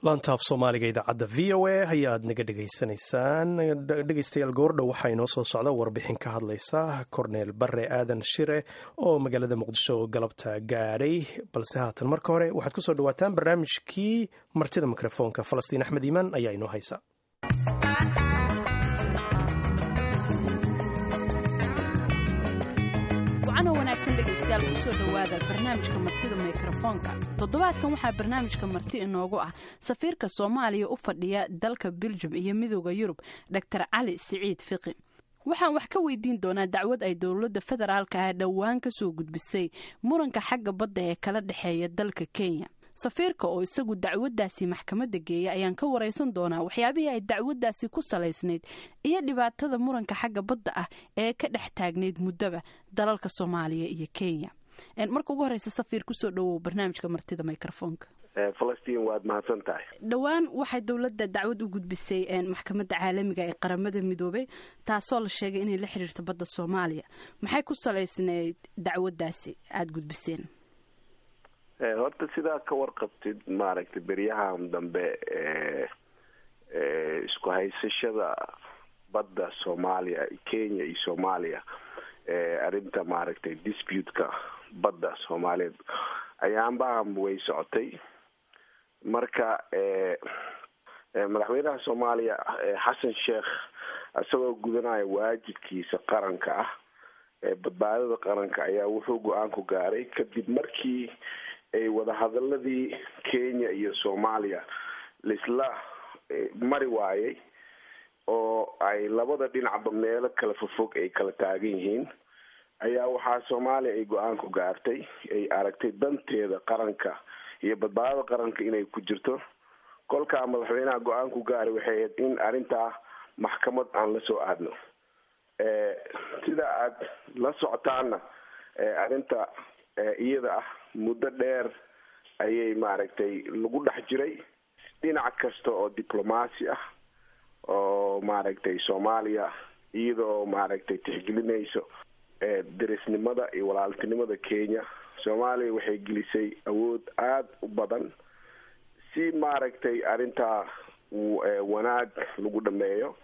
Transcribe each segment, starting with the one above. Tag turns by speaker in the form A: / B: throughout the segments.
A: laantaaf soomaaliga idaacadda v o a ayaad naga dhegaysanaysaan dhegeystayaal goordhow waxaa inoo soo socda warbixin ka hadlaysa korneel bare aadan shire oo magaalada muqdisho galabta gaadhay balse haatan marka hore waxaad kusoo dhawaataan barnaamijkii martida mikrofoonka falastiin axmed iimaan ayaa inoo haysa
B: kusoo dhawaada barnaamijka martida mikrofoonka toddobaadkan waxaa barnaamijka marti inoogu ah safiirka soomaaliya u fadhiya dalka beljum iyo midooda yurub dor cali siciid fiqi waxaan wax ka weydiin doonaa dacwad ay dowladda federaalka ah dhowaan ka soo gudbisay muranka xagga badda ee kala dhexeeya dalka kenya safiirka oo isagu dacwaddaasi maxkamadda geeya ayaan ka waraysan doonaa waxyaabihii ay dacwaddaasi ku salaysnayd iyo dhibaatada muranka xagga badda ah ee ka dhex taagnayd muddaba dalalka soomaaliya iyo kenya marka ugu horeysa safiir kusoo dhawow barnaamijka martida microfoonka
C: falastiin waad mahadsan tahay
B: dhowaan waxay dowladda dacwad u gudbisay maxkamadda caalamiga ee qaramada midoobay taasoo la sheegay inay la xiriirto badda soomaaliya maxay ku salaysnayd dacwaddaasi aada gudbiseen
C: horta sidaa ka warqabtid maaragtay beryahan dambe isku haysashada badda soomaaliya kenya iyo soomaaliya arrinta maaragtay dispute-ka badda soomaaliyeed ayaanbahan way socotay marka madaxweynaha soomaaliya xasan sheekh isagoo gudanaya waajibkiisa qaranka ah badbaadada qaranka ayaa wuxuu go-aan ku gaaray kadib markii ay wadahadaladii kenya iyo soomaaliya laisla mari waayay oo ay labada dhinacba meelo kala fofog ay kala taagan yihiin ayaa waxaa soomaaliya ay go-aan ku gaartay ay aragtay danteeda qaranka iyo badbaadada qaranka inay ku jirto kolkaa madaxweynaha go-aan ku gaaray waxay ahayd in arrintaa maxkamad aan la soo aadno sida aad la socotaana arrinta iyada ah muddo dheer ayay maaragtay lagu dhex jiray dhinac kasta oo diblomaasi ah oo maaragtay soomaaliya iyadoo maaragtay tixgelinayso derisnimada iyo walaaltinimada kenya soomaaliya waxay gelisay awood aada u badan si maaragtay arrintaa wanaag lagu dhameeyo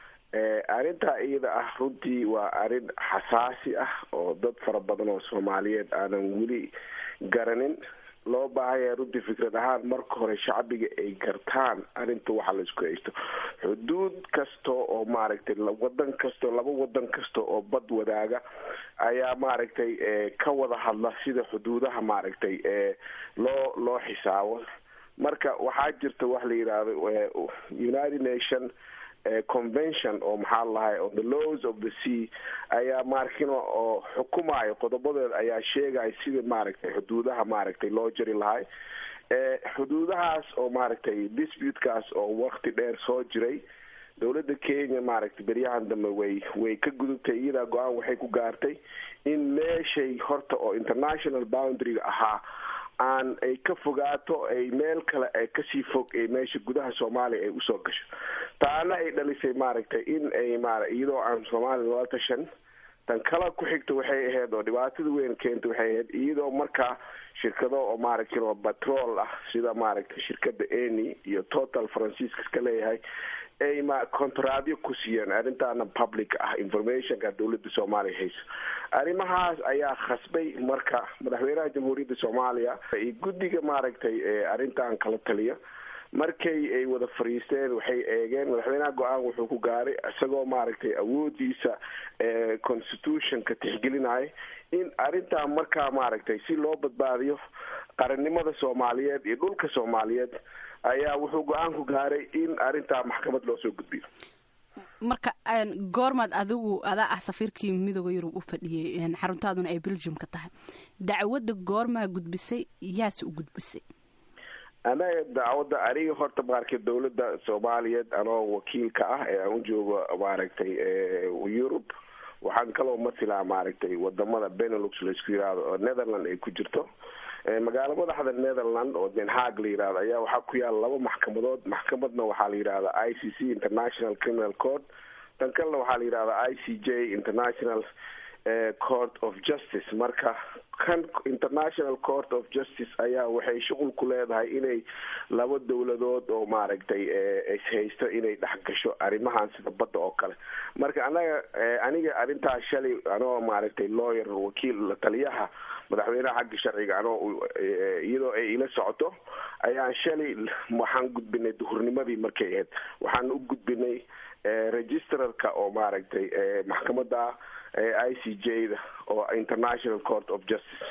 C: arrintaa iyada ah runtii waa arrin xasaasi ah oo dad fara badan oo soomaaliyeed aanan weli garanin loo baahanya runtii fikrad ahaan marka hore shacbiga ay gartaan arrinta waxa la isku haysto xuduud kasta oo maaragtay wadan kastao laba wadan kasta oo bad wadaaga ayaa maaragtay ka wada hadla sida xuduudaha maaragtay loo loo xisaabo marka waxaa jirta wax la yidhaahdo united nation convention oo maxaa lahay on the laws of the sea ayaa maarkino oo xukumayo qodobadeeda ayaa sheegaya sida maaragtay xuduudaha maaragtay loo jari lahay xuduudahaas oo maaragtay disputekaas oo wakti dheer soo jiray dowladda kenya maaragtay beryahan dambe way way ka gudubtay iyadaa go-aan waxay ku gaartay in meeshay horta oo international boundaryga ahaa aan ay ka fogaato ay meel kale ay kasii fog ay meesha gudaha soomaaliya ay usoo gasho taana ay dhalisay maaragtay in ay ma iyadoo aan soomaaliya lala tashan tan kala ku xigta waxay ahayd oo dhibaatada weyn keenta waxay ahayd iyadoo markaa shirkado oo maaragtay oo batrool ah sida maaragtay shirkada eni iyo total francisca iska leeyahay ay ma contradyo ku siiyeen arrintaana public ah informationka dowladda soomaaliya hayso arrimahaas ayaa khasbay marka madaxweynaha jamhuuriyadda soomaaliya iyo guddiga maaragtay arrintan kala taliya markay ay wada fariisteen waxay eegeen madaxweynaha go-aan wuxuu ku gaaray isagoo maaragtay awoodiisa constitutionka tixgelinaya in arrintaa markaa maaragtay si loo badbaadiyo qarannimada soomaaliyeed iyo dhulka soomaaliyeed ayaa wuxuu go-aan ku gaaray in arrintaa maxkamad loo soo gudbiyo
B: marka goormaad adigu adaa ah safiirkii midooda yurub u fadhiyey xaruntaaduna ay belgium ka tahay dacwadda goormaa gudbisay yaase u gudbisay
C: anaga dacwadda aniga horta maaragtay dowladda soomaaliyeed anoo wakiilka ah ee aan u joogo maaragtay yurub waxaan kaloo masilaa maaragtay wadamada benelux laisku yihahdo oo netherland ay ku jirto magaalo madaxda netherland oo den haag la yihahdo ayaa waxaa ku yaala laba maxkamadood maxkamadna waxaa la yidhahda i c c international criminal court tan kalena waxaa la yidhahda i c j international court of justice marka kan international court of justice ayaa waxay shuqul ku leedahay inay laba dowladood oo maaragtay ishaysto inay dhexgasho arrimahan sida badda oo kale marka anaga aniga arrintaas shalay anoo maaragtay lawyer wakiil taliyaha madaxweynaha xagga sharciga anoo iyadoo ay ila socoto ayaan shalay waxaan gudbinay duhurnimadii markay ahayd waxaan u gudbinay registrarka oo maaragtay maxkamada i c j da oo international court of justice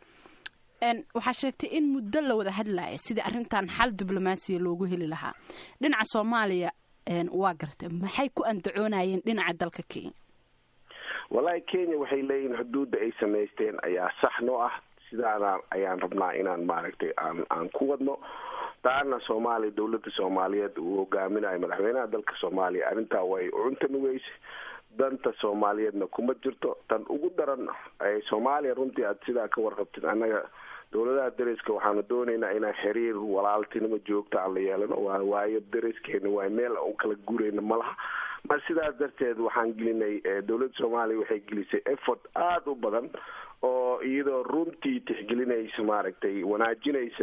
B: waxaa sheegtay in muddo la wada hadlaya sidii arrintan xal diblomaasiya loogu heli lahaa dhinaca soomaaliya waa gartay maxay ku andacoonayeen dhinaca dalka kenya
C: wallahi kenya waxay leeyihin xuduudda ay samaysteen ayaa sax noo ah sidaana ayaan rabnaa inaan maaragtay aan aan ku wadno taana soomaaliya dowladda soomaaliyeed uu hogaaminayo madaxweynaha dalka soomaaliya arrintaa way cuntami weyse danta soomaaliyeedna kuma jirto tan ugu daran soomaaliya runtii aad sidaa ka warqabtid annaga dowladaha dariska waxaanu doonaynaa inaan xiriir walaaltinimo joogta aan la yeelano waa waayo dariskeena waa meel u kala gurayna malaha mar sidaas darteed waxaan gelinay dowladda soomaaliya waxay gelisay effort aada u badan oo iyadoo runtii tixgelinaysa maaragtay wanaajinaysa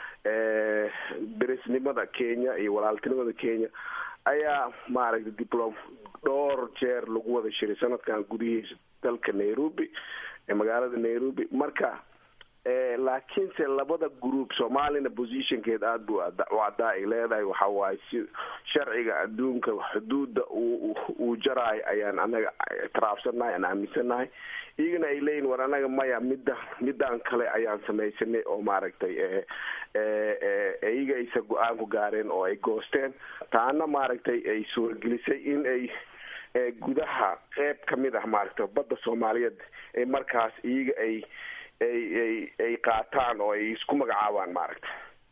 C: darisnimada kenya iyo walaaltinimada kenya ayaa maaragtay diplom dhowr jeer lagu wada shiray sanadkan gudihiisa dalka nairobi magaalada nairobi marka laakiinse labada group soomaalina positionkeed aada bu u caddaa ay leedahay waxa waaye si sharciga adduunka xuduudda uu jaraayo ayaan anaga taraafsannahay aan aaminsannahay iyagana ay leeyihin war anaga maya midda midaan kale ayaan samaysanay oo maaragtay iyaga aysa go-aan ku gaareen oo ay goosteen taana maaragtay ay suuragelisay in ay gudaha qeyb ka mid ah maaragtay badda soomaaliyeed ee markaas iyaga ay ay ay ay qaataan oo ay isku magacaabaan maaragta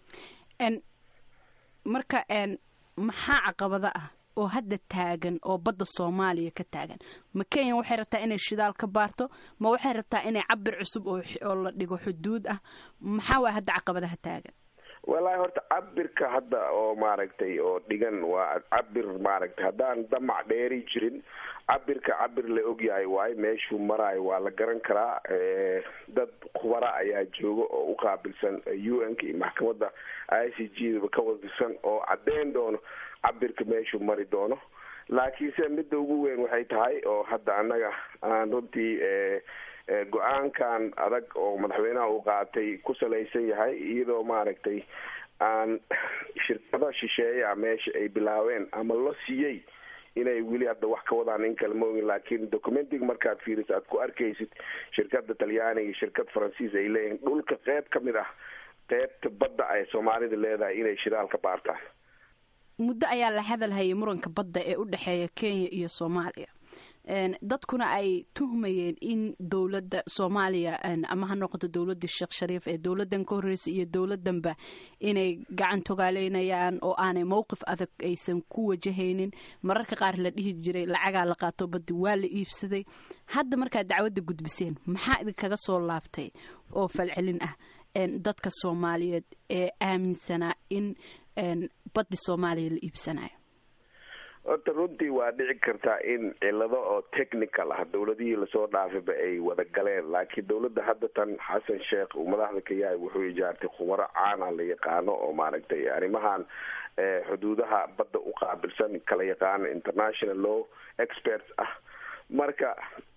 B: marka maxaa caqabada ah oo hadda taagan oo badda soomaaliya ka taagan ma kenya waxay rabtaa inay shidaal ka baarto ma waxay rabtaa inay cabir cusub oo la dhigo xuduud ah maxaa waa hadda caqabadaha taagan
C: wallaahi horta cabirka hadda oo maaragtay oo dhigan waa cabir maaragtay haddaan damac dheeri jirin cabirka cabir la ogyahay waayo meeshuu maraayo waa la garan karaa dad khubara ayaa jooga oo u qaabilsan u n ka iyo maxkamadda i c g daba ka wadisan oo caddeyn doono cabirka meeshuu mari doono laakiinse midda ugu weyn waxay tahay oo hadda annaga aan runtii go-aankan adag oo madaxweynaha uu qaatay ku salaysan yahay iyadoo maaragtay aan shirkado shisheeya meesha ay bilaabeen ama la siiyey inay weli hadda wax ka wadaan in kale maogin laakiin documentiga markaad fiiriso aad ku arkaysid shirkada talyaaniga iyo shirkad faransiis ay leeyihiin dhulka qeyb ka mid ah qeybta badda ay soomaalida leedahay inay shidaal ka baartaan
B: muddo ayaa la hadalhayay muranka badda ee u dhexeeya kenya iyo soomaaliya dadkuna ay tuhmayeen in dowladda soomaaliya ama ha noqoto dowladda sheekh shariif ee dowladan ka horreysay iyo dowladanba inay gacan togaaleynayaan oo aanay mowqif adag aysan ku wajahaynin mararka qaar la dhihi jiray lacagaa la qaato badi waa la iibsaday hadda markaad dacwadda gudbiseen maxaa idinkaga soo laabtay oo falcelin ah dadka soomaaliyeed ee aaminsanaa in baddi soomaaliya la iibsanayo
C: horta runtii waa dhici kartaa in cilado oo technical ah dowladihii lasoo dhaafayba ay wada galeen laakiin dowladda hadda tan xasan sheekh uu madaxda ka yahay wuxuu ijaartay khubaro caana la yaqaano oo maaragtay arrimahan xuduudaha badda u qaabilsan kala yaqaano international law experts ah marka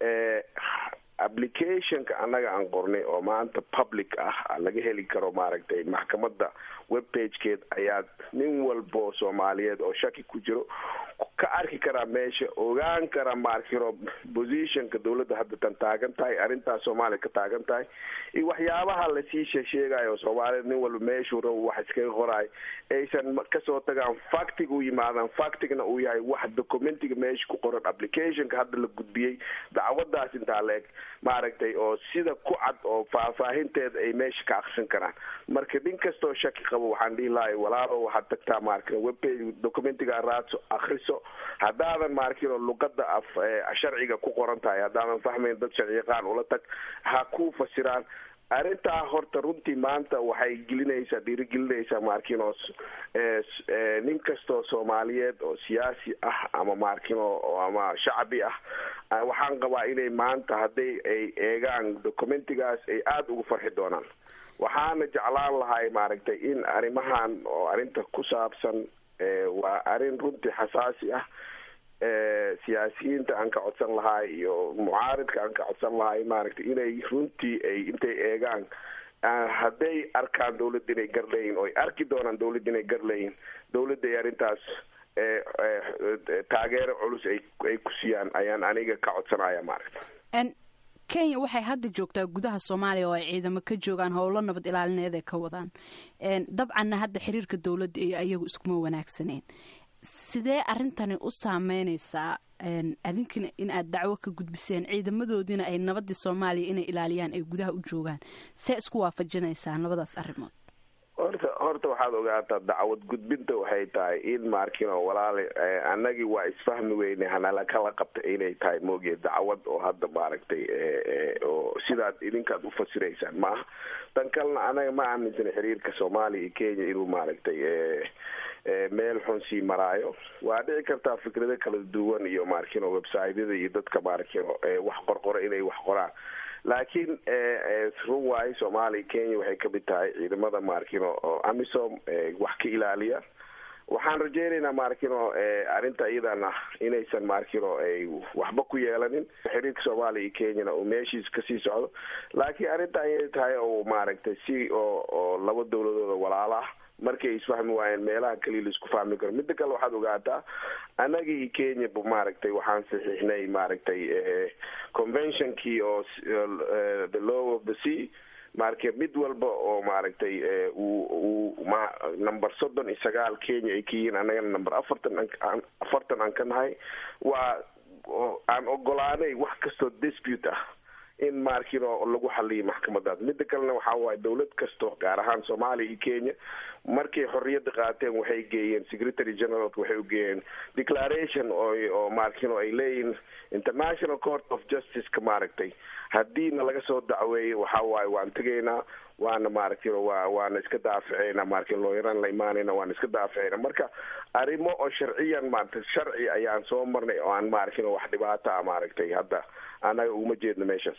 C: applicationka annaga aan qornay oo maanta public ah laga heli karo maaragtay maxkamadda webpagekeed ayaa nin walbo soomaaliyeed oo shaki ku jiro ka arki karaa meesha ogaan kara maarkiro positionka dowladda hadda tan taagan tahay arrintaas soomaaliya ka taagan tahay iyo waxyaabaha lasii sheesheegayo soomaaliyed nin walba meeshuu rabo wax iskaga qoraayo aysan kasoo tagaan factiga u yimaadaan factigna uu yahay wax documentiga meesha ku qoran applicationka hadda la gudbiyey dacwadaas intaa la eg maaragtay oo sida ku cad oo faahfaahinteeda ay meesha ka akrisan karaan marka nin kastoo shaki qabo waxaan dhihi lahay walaalo waxaad tagtaa maarka webpage documentiga raadso akriso haddaadan maarkino luqada af sharciga ku qoran tahay haddaadan fahmayn dad sharci yaqaan ula tag ha ku fasiraan arrintaa horta runtii maanta waxay gelinaysaa dhiirigelinaysaa maarkino nin kastoo soomaaliyeed oo siyaasi ah ama maarkino ama shacbi ah waxaan qabaa inay maanta hadday ay eegaan documentigaas ay aada ugu farxi doonaan waxaana jeclaan lahay maaragtay in arrimahan oo arrinta ku saabsan waa arrin runtii xasaasi ah siyaasiyiinta aan ka codsan lahay iyo mucaaridka aan ka codsan lahay maaragtay inay runtii ay intay eegaan hadday arkaan dawladda inay garleeyiin oo ay arki doonaan dawladda inay garleeyiin dawladda ay arrintaas taageero culus ay ku siiyaan ayaan aniga ka codsanaya maaragta
B: kenya waxay hadda joogtaa gudaha soomaaliya oo ay ciidamo ka joogaan howlo nabad ilaalineed ay ka wadaan dabcanna hadda xiriirka dowladda iyo ayagu iskuma wanaagsaneen sidee arrintani u saameyneysaa adinkina in aad dacwo ka gudbiseen ciidamadoodiina ay nabadii soomaaliya inay ilaaliyaan ay gudaha u joogaan see isku waafajinaysaa labadaas arrimood
C: horta horta waxaad ogaataa dacwad gudbinta waxay tahay in maarkino walaale annagii waa isfahmi weyne hanala kala qabta inay tahay moogiye dacwad oo hadda maaragtay oo sidaad idinkaad ufasiraysaan maaha tan kalena anaga ma aaminsana xiriirka soomaaliya iyo kenya inuu maaragtay meel xun sii maraayo waa dhici kartaa fikrado kala duwan iyo maarkino websiteyada iyo dadka maarkino wax qorqora inay wax qoraan laakiin run waayo soomaaliya kenya waxay kamid tahay ciidamada maarkino oo amisom wax ka ilaaliya waxaan rajeynaynaa maarkino arrinta iyadana inaysan maarkino ay waxba ku yeelanin xiriirka soomaaliya iyo kenyana uu meeshiis kasii socdo laakiin arrinta ayay tahay oo maaragtay si oo oo laba dawladooda walaala ah markay isfahmi waayeen meelaha keliya laisku fahmi karo midda kale waxaad ogaataa annaga iyo kenya maaragtay waxaan saxiixnay maaragtay conventionkii oo the law of the sea marka mid walba oo maaragtay uu uu ma number soddon iyo sagaal kenya ay ka yihiin annagana number afartan afartan aan ka nahay waa aan ogolaanay wax kastoo dispute ah in maarkino lagu xaliyo maxkamadaas midda kalena waxaa waaye dawlad kasto gaar ahaan soomaaliya iyo kenya markay xorriyadda qaateen waxay geeyeen secretary generalka waxay u geeyeen declaration oo oo maarkino ay leeyihin international court of justice-ka maaragtay haddiina laga soo dacweeyo waxaa waaye waan tegaynaa waana maaragtay waa waana iska daaficeyna maaragtay looyaraan la imaanayna waana iska daaficeyna marka arrimo oo sharciyan maaragtay sharci ayaan soo marnay oo aan maaragtay wax dhibaata ah maaragtay hadda annaga uguma jeedno meeshaas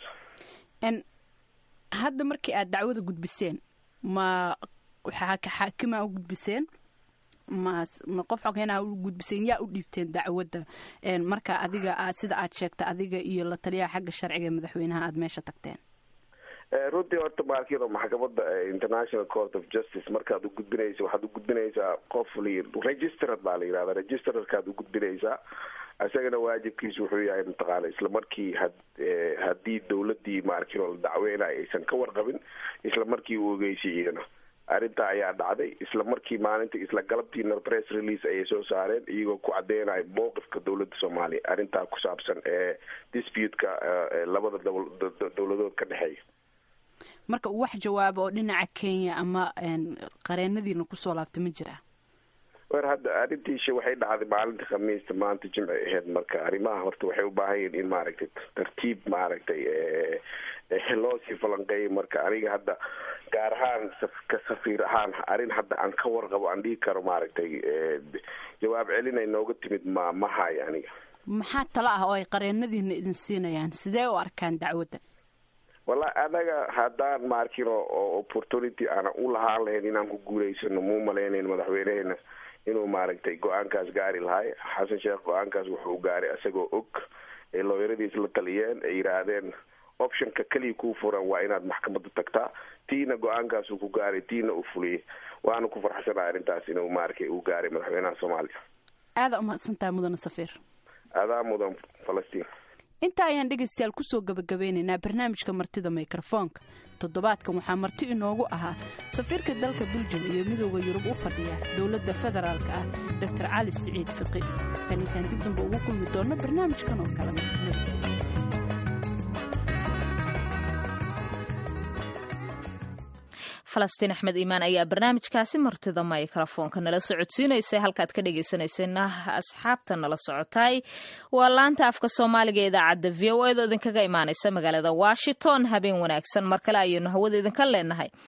B: hadda markii aad dacwada gudbiseen ma waxaa ka xaakimaa u gudbiseen ma ma qof xogeenaa u gudbiseen yaa u dhiibteen dacwadda marka adiga aad sida aad sheegta adiga iyo la taliyaha xagga sharciga ee madaxweynaha aada meesha tagteen
C: runtii horta maarkino maxkamada international court of justice markaad u gudbinaysa waxaad u gudbinaysaa qof registrad baa la yihahda registrarkaad u gudbinaysaa isagana waajibkiisu wuxuu yahay mataqaana isla markii had haddii dawladii maarkino la dacweynayo aysan ka warqabin isla markii uu ogeysay iyana arrintaa ayaa dhacday isla markii maalinta isla galabtiina press release ayay soo saareen iyagoo ku cadeynayo mowqifka dawladda soomaaliya arrintaa ku saabsan ee dispute-ka labada dawladood ka dhexeeya
B: marka wax jawaaba oo dhinaca kenya ama qareenadiina kusoo laabtay ma jiraa
C: wer hadda arrintiisha waxay dhacday maalinta khamiista maanta jimci aheyd marka arrimaha horta waxay u baahan yihin in maaragtay tartiib maaragtay loo sii falanqeeyay marka aniga hadda gaar ahaan ka safiir ahaan arrin hadda aan ka warqabo aan dhihi karo maaragtay jawaab celinay nooga timid ma ma hayo aniga
B: maxaa talo ah oo ay qareenadiina idin siinayaan sidee u arkaan dacwadda
C: wallahi anaga haddaan maarkino oo opportunity aanan u lahaan lahayn inaan ku guulaysano muu malaynayn madaxweyneheena inuu maaragtay go-aankaas gaari lahay xasan sheekh go-aankaas wuxuu gaaray isagoo og ee looyaradiis la taliyeen ay yidhaahdeen optionka keliya kuu furan waa inaad maxkamadda tagtaa tiina go-aankaasuu ku gaaray tiina uu fuliyey waana ku farxsanaa arrintaas inuu maaragtay uu gaaray madaxweynaha soomaaliya
B: aada umahadsantahay mudane safiir
C: adaa mudan falastiin
B: intaa ayaan dhegaystayaal kusoo gabagabeynaynaa barnaamijka martida mikrofoonka toddobaadkan waxaa marti inoogu ahaa safiirka dalka beljum iyo midooda yurub u fadhiya dowladda federaalka ah doctor cali siciid fiqi tan intaan dib damba ugu kulmi doonno barnaamijkan oo kalena
D: falastiin axmed iimaan ayaa barnaamijkaasi martida mikrofoonka nala socodsiinaysay halkaad ka dhegeysaneysayna asxaabta nala socotay waa laanta afka soomaaliga ee idaacadda v o edo idinkaga imaaneysa magaalada washington habeen wanaagsan mar kale ayaynu hawada idinka leenahay